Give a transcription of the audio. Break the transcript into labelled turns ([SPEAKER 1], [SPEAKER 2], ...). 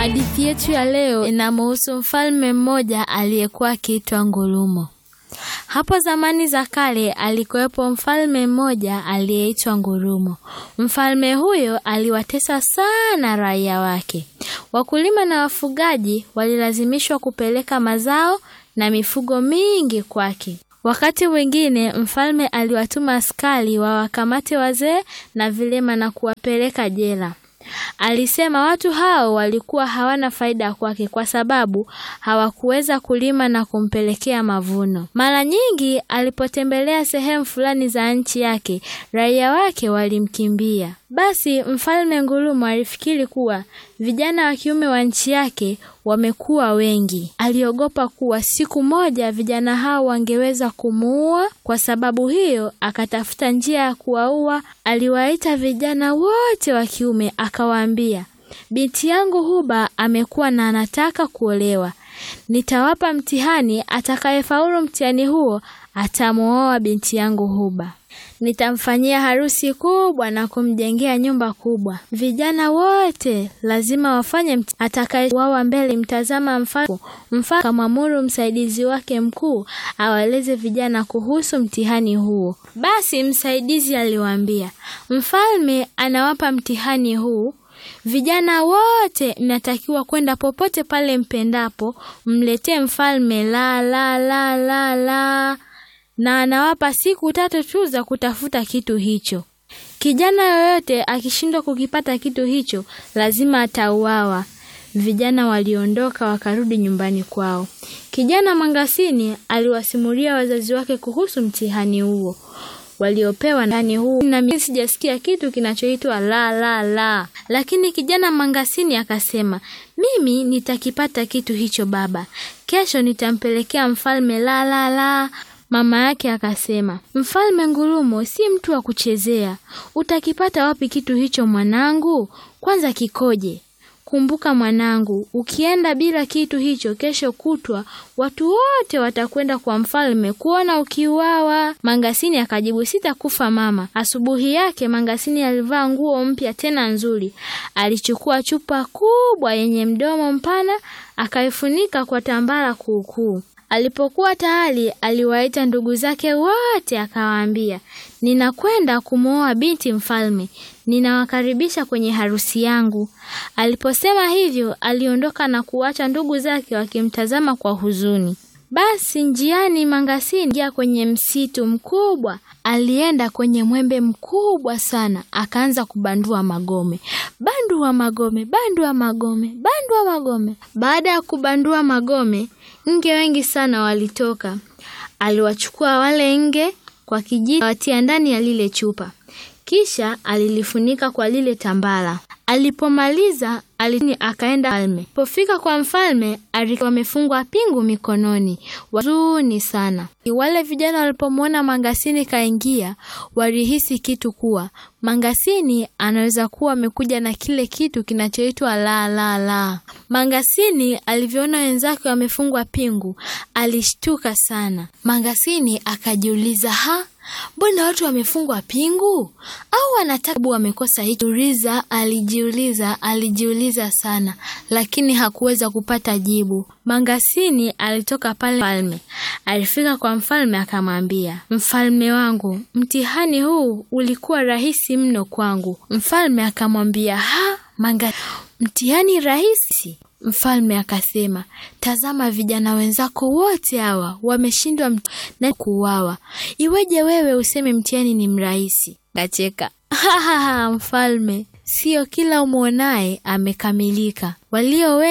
[SPEAKER 1] Hadithi yetu ya leo inamhusu mfalme mmoja aliyekuwa akiitwa Ngulumo. Hapo zamani za kale alikuwepo mfalme mmoja aliyeitwa Ngurumo. Mfalme huyo aliwatesa sana raia wake. Wakulima na wafugaji walilazimishwa kupeleka mazao na mifugo mingi kwake. Wakati mwingine mfalme aliwatuma askari wawakamate wazee na vilema na kuwapeleka jela. Alisema watu hao walikuwa hawana faida kwake kwa sababu hawakuweza kulima na kumpelekea mavuno. Mara nyingi alipotembelea sehemu fulani za nchi yake, raia wake walimkimbia. Basi mfalme Ngulumo alifikiri kuwa vijana wa kiume wa nchi yake wamekuwa wengi. Aliogopa kuwa siku moja vijana hao wangeweza kumuua. Kwa sababu hiyo, akatafuta njia ya kuwaua. Aliwaita vijana wote wa kiume, akawaambia, binti yangu Huba amekuwa na anataka kuolewa. Nitawapa mtihani, atakayefaulu mtihani huo atamuoa binti yangu Huba. Nitamfanyia harusi kubwa na kumjengea nyumba kubwa. Vijana wote lazima wafanye mti. Atakayewawa mbele mtazama mfalme. Mfalme akamwamuru msaidizi wake mkuu awaeleze vijana kuhusu mtihani huo. Basi msaidizi aliwaambia, mfalme anawapa mtihani huu Vijana wote mnatakiwa kwenda popote pale mpendapo, mletee mfalme la la la la la na anawapa siku tatu tu za kutafuta kitu hicho. Kijana yoyote akishindwa kukipata kitu hicho lazima atauawa. Vijana waliondoka wakarudi nyumbani kwao. Kijana Mangasini aliwasimulia wazazi wake kuhusu mtihani huo waliopewa mtihani huu, na mimi sijasikia kitu kinachoitwa la la la. Lakini kijana Mangasini akasema, mimi nitakipata kitu hicho baba, kesho nitampelekea mfalme la la la. Mama yake akasema, mfalme Ngurumo si mtu wa kuchezea. Utakipata wapi kitu hicho mwanangu? Kwanza kikoje? Kumbuka mwanangu, ukienda bila kitu hicho, kesho kutwa watu wote watakwenda kwa mfalme kuona ukiuawa. Mangasini akajibu, sitakufa mama. Asubuhi yake Mangasini alivaa nguo mpya tena nzuri. Alichukua chupa kubwa yenye mdomo mpana, akaifunika kwa tambara kuukuu. Alipokuwa tayari, aliwaita ndugu zake wote, akawaambia, ninakwenda kumwoa binti mfalme, ninawakaribisha kwenye harusi yangu. Aliposema hivyo, aliondoka na kuacha ndugu zake wakimtazama kwa huzuni. Basi njiani, Mangasini ingia kwenye msitu mkubwa. Alienda kwenye mwembe mkubwa sana, akaanza kubandua magome. Bandua magome, bandua magome, bandua magome. Baada ya kubandua magome nge wengi sana walitoka. Aliwachukua wale nge kwa kijiti, watia ndani ya lile chupa, kisha alilifunika kwa lile tambara. Alipomaliza alini akaenda mfalme. Alipofika kwa mfalme, alikuwa amefungwa pingu mikononi, wazuni sana. Wale vijana walipomwona Mangasini kaingia, walihisi kitu kuwa Mangasini anaweza kuwa amekuja na kile kitu kinachoitwa la la la. Mangasini alivyoona wenzake wamefungwa pingu, alishtuka sana. Mangasini akajiuliza, ha Mbona watu wamefungwa pingu au wanataka wamekosa hicho? Uliza, alijiuliza, alijiuliza sana, lakini hakuweza kupata jibu. Mangasini alitoka pale mfalme. Alifika kwa mfalme akamwambia, mfalme wangu, mtihani huu ulikuwa rahisi mno kwangu. Mfalme akamwambia, ha Manga, mtihani rahisi? Mfalme akasema, tazama, vijana wenzako wote hawa wameshindwa na kuuawa, iweje wewe useme mtihani ni mrahisi? Kacheka mfalme, sio kila umwonaye amekamilika, walio